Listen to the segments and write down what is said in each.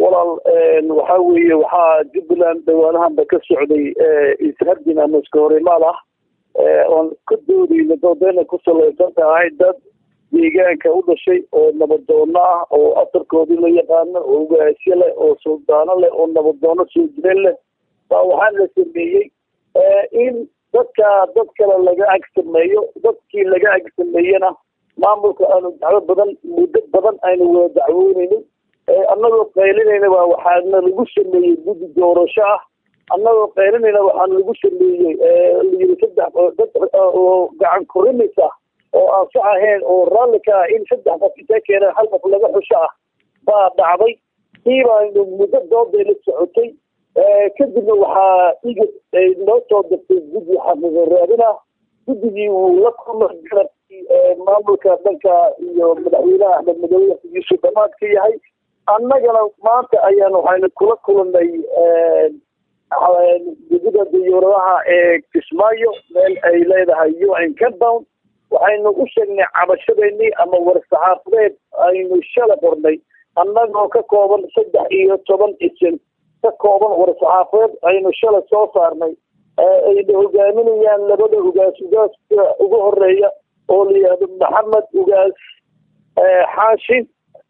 walaal waxaa weeye waxaa jubbaland dhawaanahanba ka socday ishardin ama iska horimaad ah oon ka doodayna doodeyna ku salaysan tahay dad deegaanka u dhashay oo nabadoono ah oo asarkoodii la yaqaano oo ugaasyo leh oo suldaano leh oo nabadoono soo jireen leh baa waxaa la sameeyey in dadka dad kale laga ag sameeyo dadkii laga ag sameeyena maamulka aanu dacwo badan muddo badan aynu wada dacwooneynin annagoo qaylinayna baa waxaana lagu sameeyey guddi doorasho ah annagoo qaylinayna waxaana lagu sameeyey layiri saddex dad oo gacan kurimis ah oo aan sax ahayn oo raalli ka ah in saddex qof intee keeneen hal qof laga xusho ah baa dhacday kii baanu muddo dooday la socotay kadibna waxaa igid ay noo soo dirtay guddi xaqiiqo raadin ah guddigii wuu la kulmay garabkii maamulka dhanka iyo madaxweynaha axmed madoobe waqtigiisu dhamaad ka yahay annagana maanta ayaan waxaynu kula kulanay gudida diyuuradaha ee kismaayo meel ay leedahay u n compound waxaynu u sheegnay cabashadeennii ama war-saxaafadeed aynu shala qornay annagoo ka kooban saddex iyo toban isin ka kooban war-saxaafadeed aynu shala soo saarnay ayna hogaaminayaan labada ugaas ugaaska ugu horeeya oo la yihahdo maxamed ugaas xaashi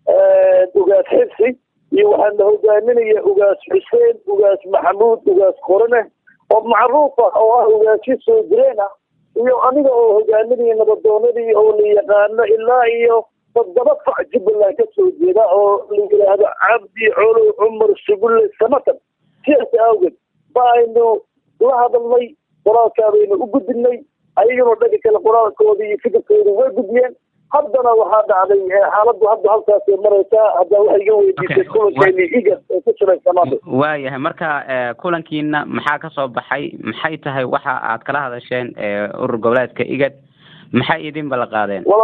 ugaas xibsi iyo waxaana hogaaminaya ugaas xuseen ugaas maxamuud ugaas qorane oo macruuf ah oo ah ugaasyo soo jireen ah iyo aniga oo hogaaminaya nabadoonadii oo la yaqaano ilaa iyo toddoba fac jubbaland ka soo jeeda oo la yidhaahdo cabdi colow cumar sugulle samatan sidaas awgeed ba aynu la hadalnay qoraalkaa baynu u gudbinay ayaguna dhanka kale qoraalkoodii iyo fikirkooda way gudbiyeen haddana waxaa dhacday xaaladdu hadda halkaasay maraysaa hadda waxay iga weydiisay kulankeeni igad ee ku shiraysamaada waayahay marka kulankiina maxaa ka soo baxay maxay tahay waxa aad kala hadasheen urur goboleedka igad maxay idin bala qaadeen wala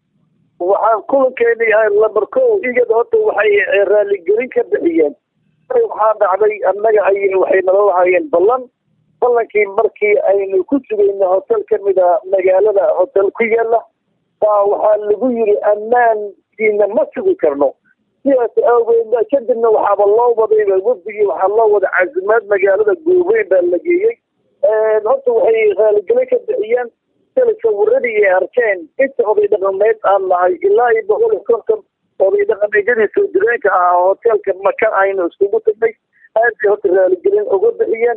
waxaan kulankeeni ahay lamber ko igad horta waxay raaligelin ka bixiyeen waxaa dhacday annaga ay waxay nala lahaayeen ballan ballankii markii aynu ku sugayna hotel kamid a magaalada hotel ku yaala baa waxaa lagu yiri ammaankiina ma sugi karno sidaas awgeed kadibna waxaaba loo wadayba wafdigii waxaa loo wada casimaad magaalada goobeyn baa la geeyey horta waxay raaligelin ka bixiyeen sila sawiradii ay arkeen inta oday dhaqameed aan nahay ilaa iyo boqol iyo konton oday dhaqameedyadii soo jireenka ahaa hotelka maka aynu iskugu tagnay aad bay horta raaligelin uga bixiyeen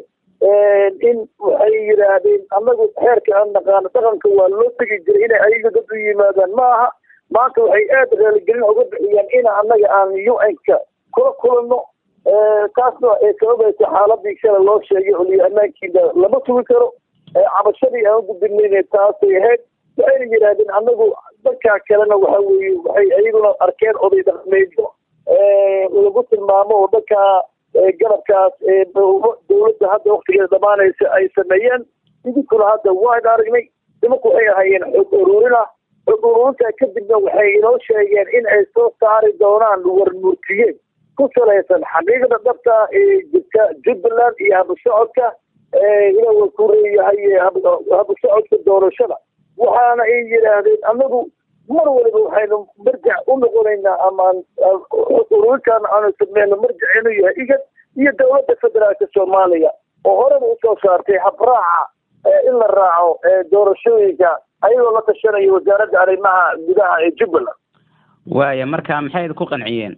in waxay yidhaahdeen annagu xeerka aan naqaano dhaqanka waa loo tegi jiray inay ayaga dad u yimaadaan ma aha maanta waxay aad raaligelin uga bixiyeen in annaga aan u n-ka kula kulanno taasna ay sababaysa xaaladii shala loo sheegay oliyo ammaankiina lama sugi karo cabashadii aan ugudbinayna taasay ahayd waxayna yidhaahdeen annagu dadkaa kalena waxa weeye waxay ayaguna arkeen oday dhaqmeedyo lagu tilmaamo oo dhankaa garabkaas dawladda hadda waktigeeda dhamaanaysa ay sameeyeen idinkuna hadda waan aragnay nimanku waxay ahaayeen xog ururin ah xog ururintaa kadibna waxay inoo sheegeen in ay soo saari doonaan warmurtiye ku salaysan xaqiiqda dhabta ee jirta jubbaland iyo habusocodka ila ku leeyahay habusocodka doorashada waxaana ay yidhaahdeen annagu mar waliba waxaynu marjac u noqonaynaa amaan ururinkaana aanu sameyno marjac inuu yahay igad iyo dawladda federaalka soomaaliya oo horeba usoo saartay habraaca in la raaco doorashooyinka ayagoo la tashanaya wasaaradda arrimaha gudaha ee jubbaland waaya marka maxay ku qanciyeen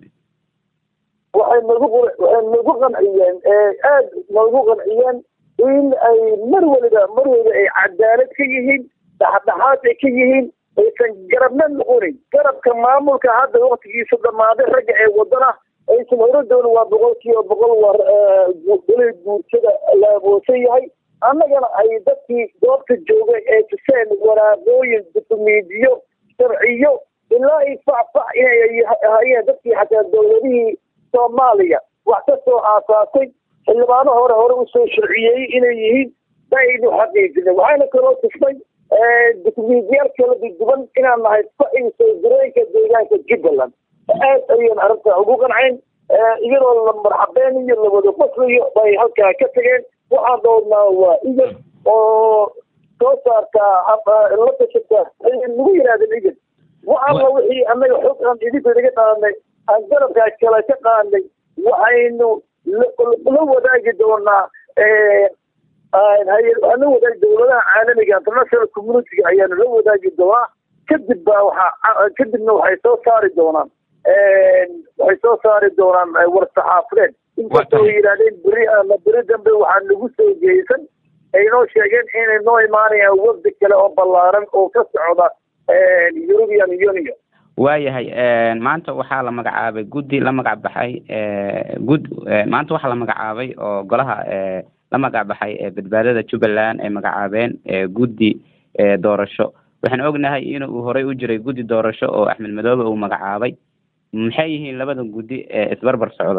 waxay nagu waxay nagu qanciyeen aad nagu qanciyeen in ay mar waliba mar waliba ay cadaalad ka yihiin dhexdhexaad ay ka yihiin aysan garabna noqonin garabka maamulka hadda waktigiisu dhammaaday ragga ee wadana aysan hore doonin waa boqol kiiba boqol war golay guurtada la aboosan yahay annagana ay dadkii goobta joogay ee tuseen waraaqooyin dukumiintiyo sharciyo ilaa i facfac inay hayeen dadkii xataa dawladihii soomaaliya wax ka soo aasaasay xildhibaano hore hore usoo sharciyeeyey inay yihiin baynu xaqiijinay waxaana kaloo tusnay dukumiintiyaal kala duwan inaan nahay facii soo jireenka deegaanka jubbaland aad ayaan arrintaa ugu qanceen iyadoo la marxabeen iyo lawada qosliyo bay halkaa ka tageen waxaan doonnaa waa igad oo soo saartaa la tashataa nagu yidhahdeen igad waxalla wixii annaga xog aan idinku inaga qaadnay aan garabkaa kale ka qaadnay waxaynu la wadaagi doonaa waxaan la wadaagi dowladaha caalamiga international communitiga ayaanu la wadaagi doonaa kadib baa waxaa kadibna waxay soo saari doonaan waxay soo saari doonaan war-saxaafadeed inkastoo ay yidhahdeen beri ama beri dambe waxaa nagu soo jeesan ay noo sheegeen inay noo imaanayaan wafdi kale oo ballaaran oo ka socda european union waayahay maanta waxaa la magacaabay guddi la magac baxay gud maanta waxaa la magacaabay oo golaha la magac baxay badbaadada jubbaland ay magacaabeen guddi doorasho waxaan ognahay inuu horey u jiray guddi doorasho oo axmed madoobe uu magacaabay maxay yihiin labada guddi ee isbarbar socda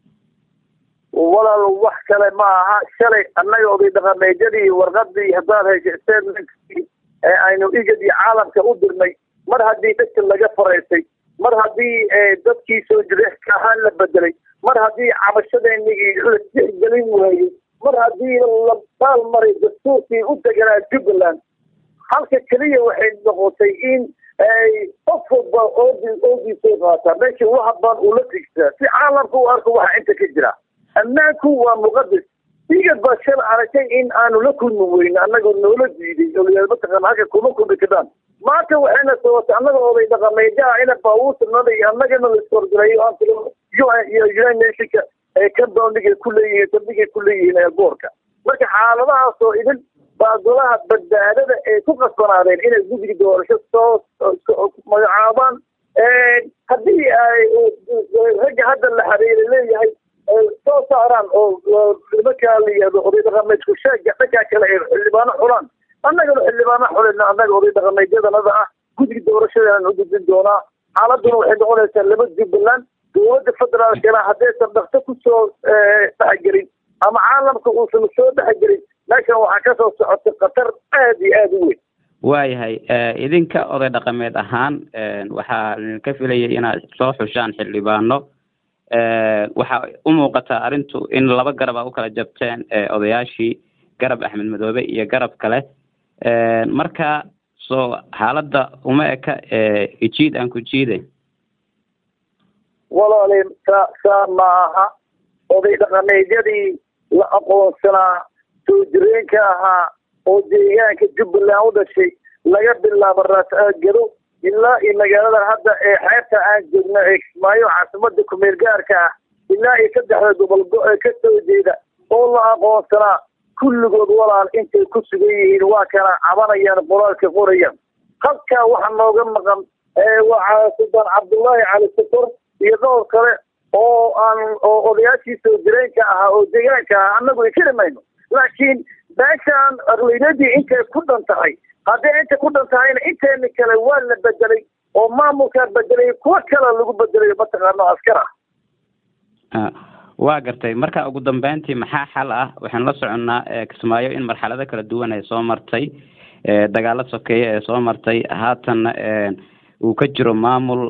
walaal wax kale ma aha shalay annaga oday dhaqameedyadii warqadii haddaad heshay statementkii ee aynu igad iyo caalamka u dirnay mar haddii dadka laga faraysay mar haddii dadkii soo jireexka ahaan la bedelay mar haddii cabashadeenigii la tixgelin waayey mar haddii la baalmaray dastuurkii u deganaa jubbaland halka keliya waxay noqotay in qof walba oodi oodiisay qaataa meesha u habaan uu la tigsaa si caalamka u arko waxa inta ka jira ammaanku waa muqadas igad baa shal aragtay in aanu la kulmi weyno annagoo noola diiday oo mataqaana halka kuma kulmi kadaan maanta waxayna sababtay annaga oday dhaqameejaha ina baabuurtanada iyo annagana la iskorgalayo aan iyo united nationka ee kambawniga ku leeyihiin saldhigay ku leeyihiin eelboorka marka xaaladahaas oo idin baa golaha badbaadada ay ku qasbanaadeen inay guddiga doorasho soo magacaabaan haddii ay ragga hadda la xiriira leeyahay soo saaraan oo nimankaa la yihahdo oday dhaqameedku sheega dhankaa kale ay xildhibaano xulaan annagana xildhibaano xulina annaga oday dhaqameedyadanada ah guddiga doorashadaan u gudbin doonaa xaaladuna waxay noqonaysaa laba jubbaland dowladda federaalkana haddaysan dhakto kusoo dhexgelin ama caalamka uusan soo dhexgelin meeshan waxaa kasoo socotay khatar aad iyo aada u weyn waayahay idinka oday dhaqameed ahaan waxaa idinka filayay inaad soo xushaan xildhibaano waxaa u muuqataa arrintu in laba garab a u kala jabteen odayaashii garab axmed madoobe iyo garab kale marka soo xaaladda uma eka ijiid aan ku jiide walaali saa saa ma aha oday dhaqameedyadii la aqoonsanaa soo jireenka ahaa oo deegaanka jubbaland u dhashay laga bilaabo raas-aagado ilaa iyo magaalada hadda ee xeebta aan joogno ee kismaayo caasimada kumeel gaarka ah ilaa iyo saddexda gobol go- ka soo jeeda oo la aqoonsanaa kulligood walaal intay ku sugan yihiin waa kana cabanayaan qoraalka qorayaan halkaa waxa nooga maqan waa sultaan cabdullaahi cali sokor iyo dhowr kale oo aan oo odayaashii soo jireenka ahaa oo deegaanka ahaa annagu inkiri mayno laakiin meeshaan aqliyadii intay ku dhan tahay haddii inta ku dhan tahayna inteena kale waa la bedelay oo maamulkaa bedelay kuwo kale lagu bedelayo mataqaano askar ah waa gartay marka ugu dambeyntii maxaa xal ah waxaan la soconnaa kismaayo in marxalado kala duwan ay soo martay dagaalo sokeeye ee soo martay haatanna uu ka jiro maamul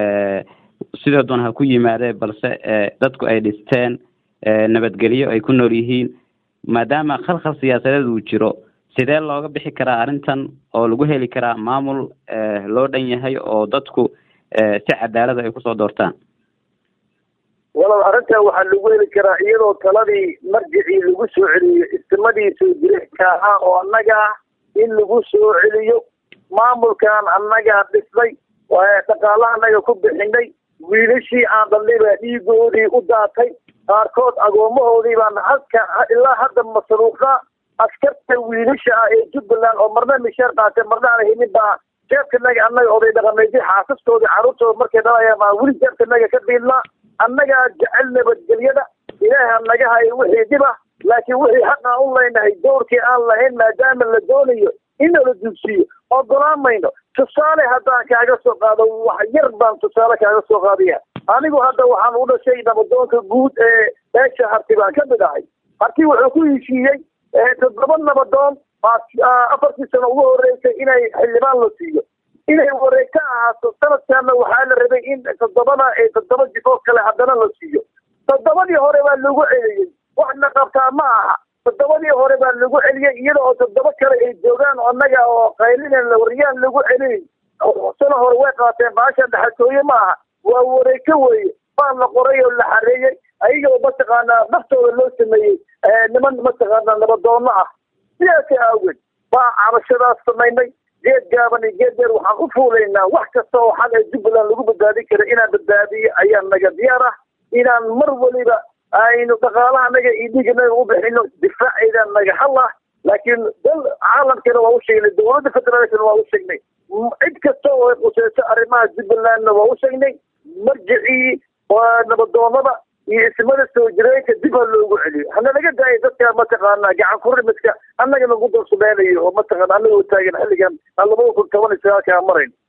sidoo doon ha ku yimaadee balse dadku ay dhisteen nabadgelyo ay ku nool yihiin maadaama khalkhal siyaasadeed uu jiro sidee looga bixi karaa arrintan oo lagu heli karaa maamul loo dhan yahay oo dadku si cadaalada ay kusoo doortaan walaal arrintan waxaa lagu heli karaa iyadoo taladii marjicii lagu soo celiyo istimadii soo jireenka ahaa oo annaga ah in lagu soo celiyo maamulkan annagaa dhisnay dhaqaalaha annaga ku bixinay wiilashii aan dhalnay baa dhiigoodii u daatay qaarkood agoomahoodii baan halka ilaa hadda masruufnaa askarta wiilasha ah ee jubbaland oo marna mishaar qaatay marna aan helin baa jeebkanaga annaga oday dhaqameedyo xaasaskoodii carruurtooda markay dhalayaan baan weli jeebkanaga ka biilnaa annagaa jecel nabadgelyada ilaaha naga hayo wixii dhib ah laakiin wixii xaq aan u leynahay dowrkii aan lahayn maadaama la doonayo in nala dugsiyo ogolaan mayno tusaale haddaan kaaga soo qaado wax yar baan tusaale kaaga soo qaadaya anigu hadda waxaan u dhashay nabadoonka guud ee beesha harti baan ka mid ahay harti wuxuu ku heshiiyey toddoba nabadoon afartii sano ugu horeysay inay xildhibaan la siiyo inay wareegto ahaato sanadkaana waxaa la rabay in toddobada ee toddoba jifoo kale haddana la siiyo toddobadii hore baa lagu celiyey waxna qabtaa ma aha toddobadii hore baa lagu celiyey iyada oo toddoba kale ay joogaan annaga oo qaylinen wariyaan lagu celin sano hore way qaateen baasha dhaxaltooye ma aha waa wareegto weeye baa la qoray oo la xareeyey ayagoo mataqaanaa naftooda loo sameeyey niman mataqaanaa nabadoono ah sidaasi aageed baa cabashadaas samaynay geed gaaban iyo geed dheer waxaan u fuulaynaa wax kasta oo xal ee jubbaland lagu badbaadin kara inaan badbaadiyo ayaa naga diyaar ah inaan mar weliba aynu dhaqaalaha naga iyo dhiiganaga u bixino difaaceydaan naga hal ah laakiin dal caalamkana waa u sheegnay dowladda federaalkana waa u sheegnay cid kasta oo ay quseyso arrimaha jubbalandna waa u sheegnay marjicii nabadoonada iyo ismada soo jireenka dib ha loogu celiyo hana laga daayo dadka mataqaanaa gacan kurimiska annaga nagu dulsumeynayo oo mataqaana annaga oo taagan xilligan aan labada kun toban iyo sagaalka marayn